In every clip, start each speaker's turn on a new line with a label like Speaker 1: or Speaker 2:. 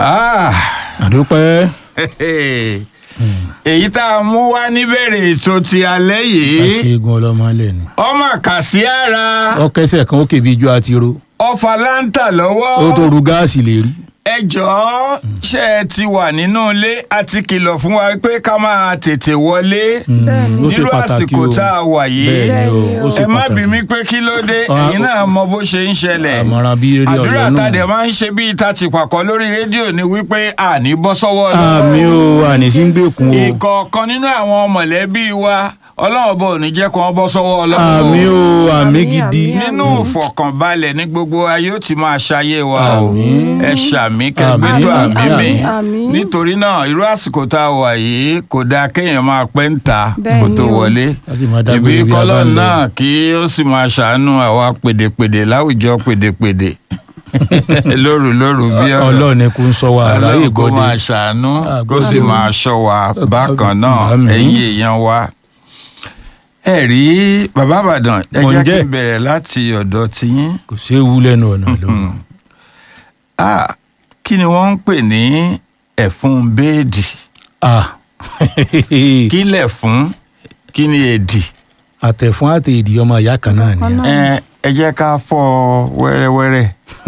Speaker 1: Ah,
Speaker 2: àdúpẹ́
Speaker 1: èyí tá a mú wá níbẹ̀rẹ̀ ètò ti alẹ́ yìí
Speaker 2: àṣegun ọlọ́mọlẹ̀ ni.
Speaker 1: ọmọ kàsí ara
Speaker 2: ọkẹsẹ̀ kan ó kèbi ijó àti ro
Speaker 1: ọfà láǹtà
Speaker 2: ó tó
Speaker 1: lọ́wọ́
Speaker 2: ru gáàsì lè rí.
Speaker 1: ẹ jọ̀ọ́ ṣé ẹ ti wà nínú ilé àti kìlọ̀ fún wa pé ká máa tètè wọlé
Speaker 2: ó ṣe
Speaker 1: nírú
Speaker 2: pàtàkì
Speaker 1: àsìkò
Speaker 2: o
Speaker 1: tá a wà yìí
Speaker 2: bẹ́ẹ̀ ni o ó ṣe
Speaker 1: ẹ má
Speaker 2: pàtàkì.
Speaker 1: bí mi pé kí ló dé
Speaker 2: Ah,
Speaker 1: ẹ̀yin náà mọ bó ṣe ń ṣẹlẹ̀
Speaker 2: àmọ̀ràn bíi eré
Speaker 1: àdúrà
Speaker 2: ọ̀yọ́
Speaker 1: tàdé
Speaker 2: náà.
Speaker 1: máa ń ṣe bíi ta ti pàkọ́ lórí rédíò ni wípé àní bọ́ sọ́wọ́ lọ́wọ́
Speaker 2: àmì o àní sí ń gbèkún o
Speaker 1: ìkọ̀ọ̀kan nínú àwọn mọ̀lẹ́bí wa ọlọ́run bò ní jẹ́ kó wọ́n bọ́ sọ́wọ́ ọlọ́run
Speaker 2: àmì o àmì
Speaker 3: Àmín,
Speaker 2: gidi.
Speaker 3: àmín.
Speaker 1: nínú ìfọ̀kànbalẹ̀ ní gbogbo ayé ó ti máa ṣayé wa o
Speaker 2: Àmín.
Speaker 1: ẹ ṣàmì kẹgbẹ́tò
Speaker 2: Àmín,
Speaker 1: àmì mi
Speaker 3: àmín, àmín.
Speaker 1: nítorí náà irú àsìkò tá a wà yìí kò dáa kéèyàn máa pẹ́ ń ta
Speaker 3: Bẹ́ẹ̀
Speaker 1: kó
Speaker 3: ni
Speaker 1: tó
Speaker 3: o.
Speaker 1: wọlé
Speaker 2: láti máa
Speaker 1: ìbí
Speaker 2: dágbére bí a bá
Speaker 1: kọ́lọ́
Speaker 2: ń lọ.
Speaker 1: náà kí ó sì máa ṣàánú àwa pèdèpèdè láwùjọ pèdèpèdè lóru lóru bí ọ̀rọ̀
Speaker 2: ọlọ́run ni kò ń sọ wa àráyè
Speaker 1: ọlọ́run kó
Speaker 2: gbọ́dé.
Speaker 1: máa ṣàánú
Speaker 2: Ah,
Speaker 1: kó sì
Speaker 2: gbọ́dọ̀.
Speaker 1: máa ṣọ́ wa bákan náà
Speaker 2: Àmín.
Speaker 1: ẹ̀yin èèyàn wa. ẹ rí bàbá àbàdàn ẹ
Speaker 2: Mò ń
Speaker 1: jẹ́ kí
Speaker 2: jẹ́.
Speaker 1: n bẹ̀rẹ̀ láti ọ̀dọ̀ tiyín.
Speaker 2: kò séwu lẹ́nu ọ̀nà lọ́wọ́.
Speaker 1: Ah, kí ni wọ́n ń pè ní ẹ̀fún béèdì
Speaker 2: ah
Speaker 1: kí lẹ̀fún kí ni èdì
Speaker 2: àtẹ̀fún àti èdè ọmọ ìyá kan náà ni.
Speaker 3: Ọ̀nà.
Speaker 1: ẹ ẹ jẹ́ ká fọ́ ọ wẹ́rẹ́wẹ́rẹ́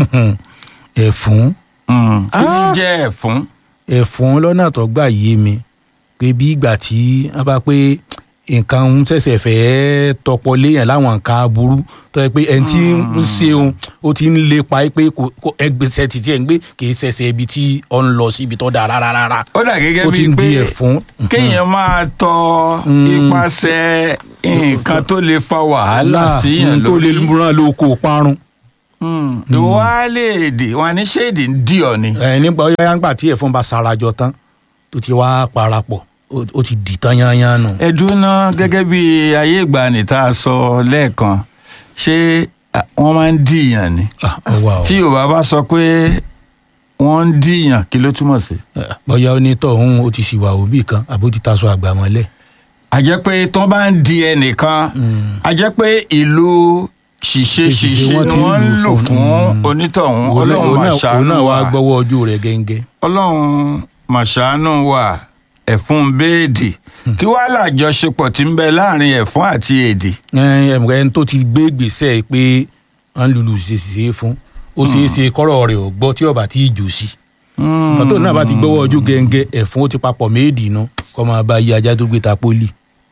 Speaker 2: ẹ̀fún
Speaker 1: Mm, kí ni
Speaker 2: Ah.
Speaker 1: jẹ́ ẹ̀fún.
Speaker 2: ẹ̀fún lọ́nà tó gbà yé mi pé bí ìgbà tí wọ́n bá pé nǹkan ń ṣẹ̀ṣẹ̀ fẹ́ tọpọ léèyàn láwọn nǹkan aburú tó yẹ pé ẹni tí ń ṣeun ó ti ń lépa pé kò kò- ẹgbẹ́sẹ̀ títí ẹ̀ ń gbé kì í ṣẹ̀ṣẹ̀ ibi tí ọ ń lọ síbi tó dáa rárá rárá
Speaker 1: ó dà gẹ́gẹ́
Speaker 2: ó ti
Speaker 1: bíi
Speaker 2: ń
Speaker 1: pé
Speaker 2: di ẹ̀fún.
Speaker 1: kéèyàn máa tọ
Speaker 2: Mm.
Speaker 1: ipasẹ̀ nǹkan tó lè fa wàhálà síyàn
Speaker 2: tó lè
Speaker 1: lórí.
Speaker 2: múra lóko parun.
Speaker 1: ìwọ á lè dè wọn ní ṣéèdì ń dì ọ ni.
Speaker 2: ẹ nígbà ọyá ńgbà tí ẹ̀fọn bá sarajọ tán tó ti wá parapọ̀ ó ó ti dì tán yányán nù.
Speaker 1: ẹdùn náà gẹ́gẹ́ bí ayé ìgbàanì tá a sọ lẹ́ẹ̀kan ṣé à, wọ́n máa ń dìyàn ni.
Speaker 2: Ah, ọwọ́ àwọn.
Speaker 1: tí yorùbá bá sọ pé wọ́n ń dìyàn kí ló túmọ̀ sí.
Speaker 2: bóyá onítọ̀hún ó ti ṣìwà òbí kan àbó ti taṣọ àgbà mọ́lẹ̀.
Speaker 1: a jẹ́ pé tó bá ń di ẹnìkan a jẹ́ pé ìlú ṣìṣe
Speaker 2: Ṣìṣe
Speaker 1: ṣìṣe
Speaker 2: wọ́n
Speaker 1: ni
Speaker 2: ti ń
Speaker 1: wọ́n ń
Speaker 2: lò
Speaker 1: lò
Speaker 2: fún.
Speaker 1: fún
Speaker 2: Mm.
Speaker 1: onítọ̀hún
Speaker 2: Òun náà-
Speaker 1: ọlọ́run
Speaker 2: òun
Speaker 1: máa
Speaker 2: náà- òun
Speaker 1: ṣàánú
Speaker 2: náà wá
Speaker 1: wa
Speaker 2: gbọ́wọ́ ojú rẹ̀ gẹ́ngẹ́.
Speaker 1: ọlọ́run máa ṣàánú wa ẹ̀fún béèdì kí wàá làjọṣepọ̀ tí ń bẹ láàrin ẹ̀fún àti èdè.
Speaker 2: ẹnì tó ti gbé gbèsè pé wọ́n lùlù ṣèṣe fún ó ṣeé ṣe kọ́rọ̀ rẹ̀ ò gbọ́ tí ọba tí ì jò sí. ọ̀tọ̀ náà bá ti gbọ́wọ́ ojú gẹ́ngẹ́ ẹ̀fún ó ti papọ̀ méèdì inú kọ́ máa bá yí ajá tó gbé ta pólì.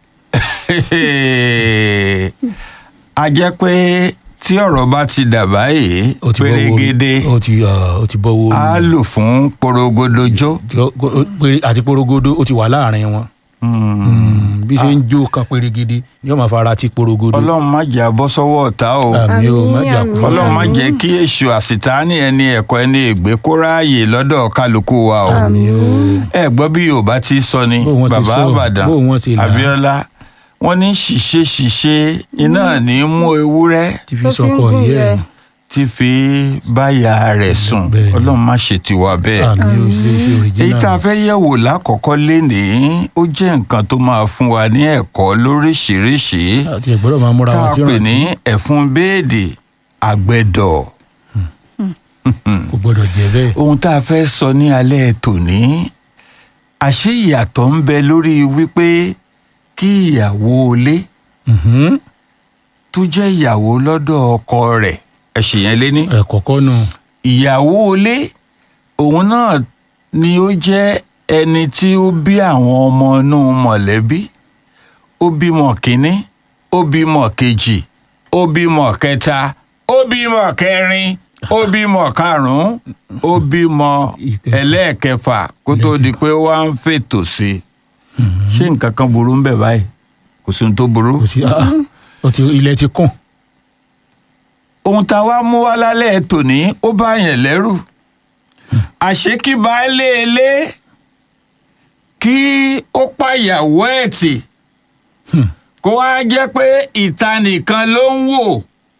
Speaker 1: a jẹ́ pé tí ọ̀rọ̀ bá ti dà báyìí
Speaker 2: ó ti bọ́wọ́ orí-
Speaker 1: pérégedé
Speaker 2: ó ti ah, ó ti bọ́wọ́ orí.
Speaker 1: á lò fún porogodojó.
Speaker 2: Tí ó- ó- péré- àti porogodo ó ti wà láàrin wọn. Mm, bí ṣe ń jó kan pérégedé ni ó máa fara ti porogodo.
Speaker 1: ọlọ́run má jẹ́ abọ́ sọ́wọ́ ọ̀tá o.
Speaker 2: àmì ò má jà
Speaker 3: Àmín,
Speaker 2: kú.
Speaker 1: ọlọ́run má
Speaker 3: Àmín.
Speaker 1: jẹ́ kí èṣù àṣìtáàní ẹni ẹ̀kọ́ ẹni ègbé kó ráàyè lọ́dọ̀ kálukú wa o.
Speaker 2: àmì ò.
Speaker 1: ẹ gbọ́ bí yorùbá ti sọ ni
Speaker 2: Bó wọ́n ṣe
Speaker 1: bàbá
Speaker 2: sọ,
Speaker 1: àbàdàn
Speaker 2: bó wọ́n ṣe là á.
Speaker 1: abíọ́lá wọ́n ní ṣìṣe ṣìṣe iná ní í mú ewúrẹ́
Speaker 2: ti fi
Speaker 3: Tó fi ń
Speaker 2: sọkọ
Speaker 3: gùn
Speaker 2: yẹ
Speaker 3: rẹ̀.
Speaker 1: tí fi báyà rẹ̀ sùn
Speaker 2: Bẹ́ẹ̀ ni.
Speaker 1: ọlọ́run má ṣe tiwa bẹ́ẹ̀.
Speaker 2: àmì ò ṣe ṣe
Speaker 1: èyí tá a
Speaker 2: òrìjínà.
Speaker 1: fẹ́ yẹ̀wò lákọ̀ọ́kọ́ lénìí ó jẹ́ nǹkan tó máa fún wa ní ẹ̀kọ́ lóríṣìíríṣìí
Speaker 2: àti ẹ̀gbọ́dọ̀ máa múra
Speaker 1: tá
Speaker 2: wọn
Speaker 1: a
Speaker 2: sí
Speaker 1: pè ní
Speaker 2: ìrántí
Speaker 1: ẹ̀fún béèdì àgbẹ̀dọ̀.
Speaker 2: kò gbọ́dọ̀ jẹ́ bẹ́ẹ̀.
Speaker 1: ohun tá a fẹ́ sọ ní alẹ́ tòní àṣé ìyàtọ̀ ń bẹ lórí wípé kí ìyàwó ilé
Speaker 2: Mhm.
Speaker 1: tó jẹ́ ìyàwó lọ́dọ̀ ọkọ rẹ̀ ẹ̀sìn yẹn lé ní.
Speaker 2: ẹ̀ kọ́kọ́ nù.
Speaker 1: ìyàwó ilé òun náà ni ó jẹ́ ẹni tí ó bí àwọn ọmọ inú mọ̀lẹ́bí ó bímọ kínní ó bímọ kejì ó bímọ kẹta ó bímọ kẹrin ó bímọ karùnún ó bímọ
Speaker 2: Ìkẹfà.
Speaker 1: ẹlẹ́ẹ̀kẹfà kó tó di pé wọ́n á ń fètò sí i ṣé nǹkan kan burú ń bẹ báyìí kò sí ohun tó burú.
Speaker 2: kò sí ah, ó ti ilẹ̀ ti kùn.
Speaker 1: ohun tá a wá mú wá lálẹ́ tòní ó bá yẹn lẹ́rù àṣé kí baálé ilé kí ó pàyàwó ẹ̀ tì kó wá jẹ́ pé ìta nìkan ló ń wò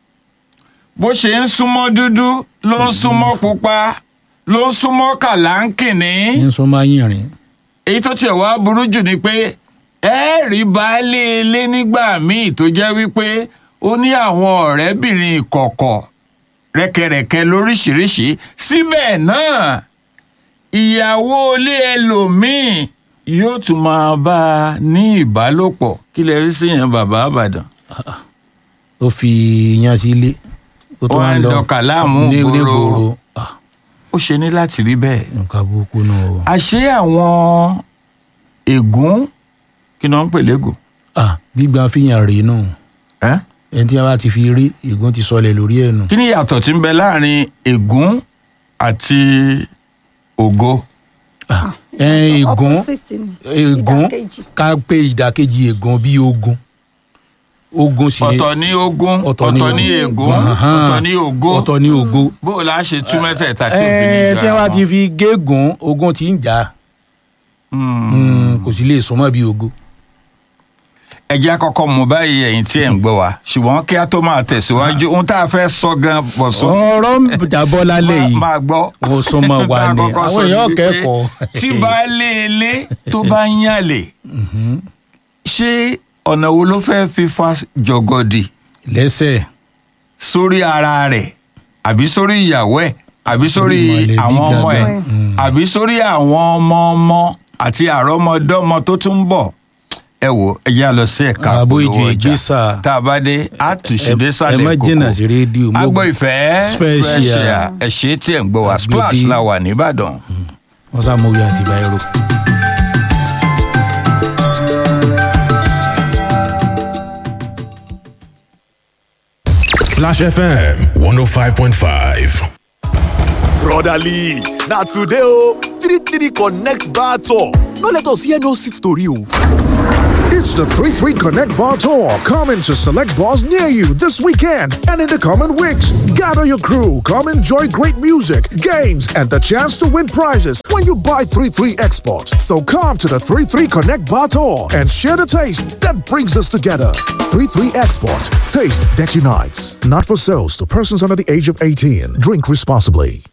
Speaker 1: bó ṣe ń súnmọ́ dúdú ló ń súnmọ́ pupa ló ń súnmọ́ kàláńkìní
Speaker 2: ní sọ máa yìn rìn.
Speaker 1: èyí tó tiẹ̀ wá burú jù ni pé ẹ rí baálé ilé nígbà míì tó jẹ́ wípé ó ní àwọn ọ̀rẹ́bìnrin ìkọ̀kọ̀ rẹ́kẹrẹ́kẹ́ lóríṣìíríṣìí síbẹ̀ náà ìyàwó ilé ẹlòmíì yóò tún máa bá a ní ìbálòpọ̀ kí lè rí sí yẹn bàbá àbàdàn.
Speaker 2: ó fi yan sí ilé ó tún
Speaker 1: Ó wá
Speaker 2: wá
Speaker 1: ń
Speaker 2: lọ
Speaker 1: dọkà láàmú
Speaker 2: ní
Speaker 1: ìgboro.
Speaker 2: ìgboro Ah,
Speaker 1: ó ṣe ní láti rí bẹ́ẹ̀.
Speaker 2: nǹkan burúkú náà o.
Speaker 1: àṣé àwọn ègún kí ni wọ́n ń pè légùn.
Speaker 2: Ah, gbígbà fìyàn rèé nù
Speaker 1: ẹ́?
Speaker 2: ẹni tí wọn bá ti fi rí ègún ti sọlẹ̀ lórí ẹ̀ nù.
Speaker 1: kí ni ìyàtọ̀ tí ń bẹ láàrin ègún àti ògo.
Speaker 2: Ah, ẹ ègún
Speaker 3: Opposite ni.
Speaker 2: ègún
Speaker 3: Ìdàkejì.
Speaker 2: ká pé ìdàkejì ègún bíi ogun ogun sì ni
Speaker 1: ọ̀tọ̀ ní ogún
Speaker 2: ọ̀tọ̀
Speaker 1: ọ̀tọ̀
Speaker 2: ní
Speaker 1: ní
Speaker 2: ogun.
Speaker 1: ègún
Speaker 2: Ahan.
Speaker 1: ọ̀tọ̀ ní ògo
Speaker 2: ọ̀tọ̀ ní ògo.
Speaker 1: bó o la ṣe tú mẹ́tẹ̀ẹ̀ta tí òbí ní
Speaker 2: ẹ
Speaker 1: ìjọ
Speaker 2: tí wọn bá
Speaker 1: àwọn.
Speaker 2: ti fi gégùn ogun ti ń jà
Speaker 1: Hmm.
Speaker 2: Mm, kò sì lè súnmọ́ bíi ogo.
Speaker 1: ẹ jẹ́ àkọ́kọ́ mú báyìí ẹ̀yin tí ẹ̀ ń gbọ́ wa ṣùgbọ́n kí a tó máa tẹ̀síwájú ohun tá a fẹ́ sọ gan bọ̀sùn.
Speaker 2: ọ̀rọ̀ ń jábọ́ lálẹ́ yìí
Speaker 1: máa gbọ́.
Speaker 2: Wọ́n súnmọ́ wa
Speaker 1: Tá a
Speaker 2: ni.
Speaker 1: kọ́kọ́
Speaker 2: Àwọn
Speaker 1: sọ ni
Speaker 2: èèyàn
Speaker 1: wípé
Speaker 2: kẹ́kọ̀ọ́.
Speaker 1: tí baálé ilé tó bá ń yàlè ṣé ọ̀nà wo ló fẹ́ fi fa jọ̀gọ̀dì
Speaker 2: lẹ́sẹ̀
Speaker 1: sórí ara rẹ̀ àbí sórí ìyàwó ẹ̀ àbí sórí
Speaker 2: Mọ̀lẹ́bí
Speaker 1: àwọn ọmọ ẹ̀
Speaker 2: gangan.
Speaker 1: àbí sórí àwọn ọmọ ọmọ àti àrọ́mọdọ́mọ tó tún ń bọ̀ ẹ wò ẹ yá lọ sí ẹ̀ka
Speaker 2: Àbó
Speaker 1: polówó
Speaker 2: ìjọ
Speaker 1: ọjà
Speaker 2: ìgbésà.
Speaker 1: tá a bá dé a tù sí
Speaker 2: Ẹ-
Speaker 1: dé sálẹ̀
Speaker 2: ẹ má
Speaker 1: kókó
Speaker 2: jìnnà sí rédíò, mo-
Speaker 1: agbó ìfẹ́
Speaker 2: Special.
Speaker 1: special ẹ ṣe tí ẹ̀ ń gbọ́ wa
Speaker 2: Àgbèdè.
Speaker 1: splash la wà nìbàdàn.
Speaker 2: wọ́n sá mọ́wé àti báyìí
Speaker 4: Splash FM 105.5.
Speaker 5: brotherly na today o three three connect bar tour no let us hear no seat tori o.
Speaker 6: It's the 3 3 Connect Bar Tour coming to select bars near you this weekend and in the coming weeks. Gather your crew, come enjoy great music, games, and the chance to win prizes when you buy 3 3 exports. So come to the 3 3 Connect Bar Tour and share the taste that brings us together. 3 3 Export, taste that unites. Not for sales to persons under the age of 18. Drink responsibly.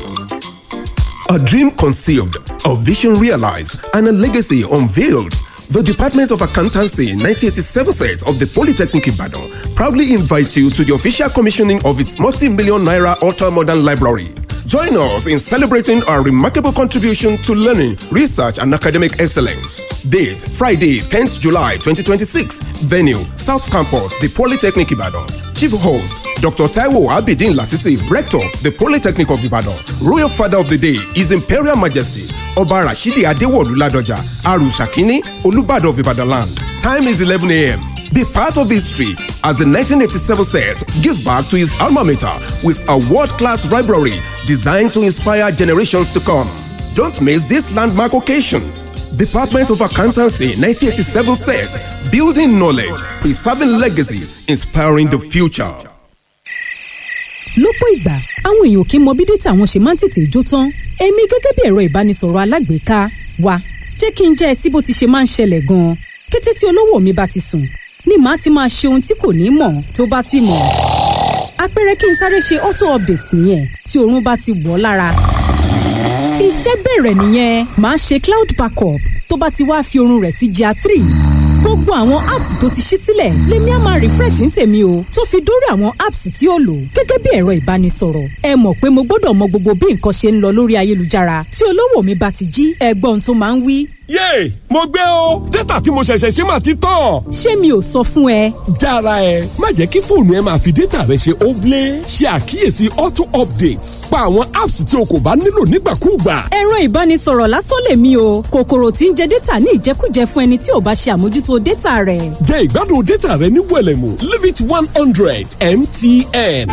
Speaker 7: A dream conceived, a vision realized, and a legacy unveiled. The Department of Accountancy 1987 set of the Polytechnic Ibadan proudly invites you to the official commissioning of its multi-million naira ultra-modern library. Join us in celebrating our remarkable contribution to learning, research, and academic excellence. Date Friday, 10th July 2026. Venue South Campus, the Polytechnic Ibadan. Chief host Dr. Taiwo Abidin Lasisi, Rector, the Polytechnic of Ibadan. Royal Father of the Day, His Imperial Majesty, Oba Rashidi Adewolu Ladoja, Arushakini, Olubado of Ibadan land. Time is 11 a.m. Be part of history as the 1987 set gives back to his alma mater with a world-class library designed to inspire generations to come. Don't miss this landmark occasion. Department of Accountancy 1987 set, building knowledge, preserving legacies, inspiring the future.
Speaker 8: lọ́pọ̀ ìgbà àwọn èèyàn kì í mọ bí dátà wọn ṣe máa ń tètè jó tán èmi gẹ́gẹ́ bí ẹ̀rọ ìbánisọ̀rọ̀ alágbèéká wa jẹ́ kí n jẹ́ ẹ sí bó ti ṣe máa ń ṣẹlẹ̀ gan-an kété tí olówó mi bá ti sùn ni màá ti máa ṣe ohun tí kò ní mọ̀ tó bá sì mọ̀ àpẹẹrẹ kí n sáré ṣe auto update nìyẹn tí oorun bá ti wọ̀ ọ́ lára iṣẹ́ bẹ̀rẹ̀ nìyẹn màá ṣe cloud backup tó bá ti wá fi oorun rẹ̀ sí gr three gbogbo àwọn apps tó ti ṣí sílẹ̀ lèmi á máa refresh ní tèmi o tó fi dórí àwọn apps tí ó lò gẹ́gẹ́ bí ẹ̀rọ ìbánisọ̀rọ̀ ẹ mọ̀ pé mo gbọ́dọ̀ mọ gbogbo bí nǹkan ṣe ń lọ lórí ayélujára tí olówó mi bá ti jí ẹgbọ́n tó máa ń wí.
Speaker 9: yéè mo gbé o dátà tí mo ṣẹ̀ṣẹ̀ ṣe máa ti tán.
Speaker 8: ṣé mi ò sọ fún ẹ
Speaker 9: jára ẹ má jẹ́ kí fóònù ẹ máa fi dátà rẹ ṣe óblé ṣe àkíyèsí auto updates pa àwọn apps tí o kò bá nílò nígbàkúùgbà.
Speaker 8: ẹ̀rọ ìbánisọ̀rọ̀ lásán lèmi o kòkòrò tí ń jẹ dátà ní ìjẹkújẹ fún ẹni tí ò bá ṣe àmójútó dátà rẹ̀.
Speaker 9: jẹ́ ìgbádùn dátà rẹ ní wẹ̀lẹ̀mú limit one hundred mtn.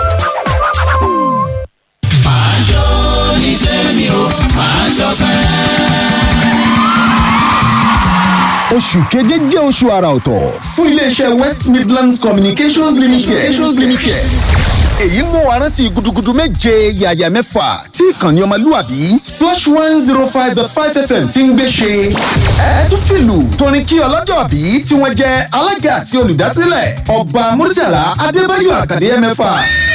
Speaker 10: oṣù keje jẹ́ oṣù àrà ọ̀tọ̀ fún iléeṣẹ́ west midlands communications limited. communications limited. èyí mú wa rántí gudugudu méje yàyà mẹ́fà tí ìkànnì ọmọlúwàbí splash one zero five dot five fm ti ń gbé ṣe. ẹ tún fìlù torin kí ọlọ́jọ́ bí tí wọ́n jẹ́ alága àti olùdásílẹ̀ ọba murtala adébáyọ̀ àkàdé mẹ́fà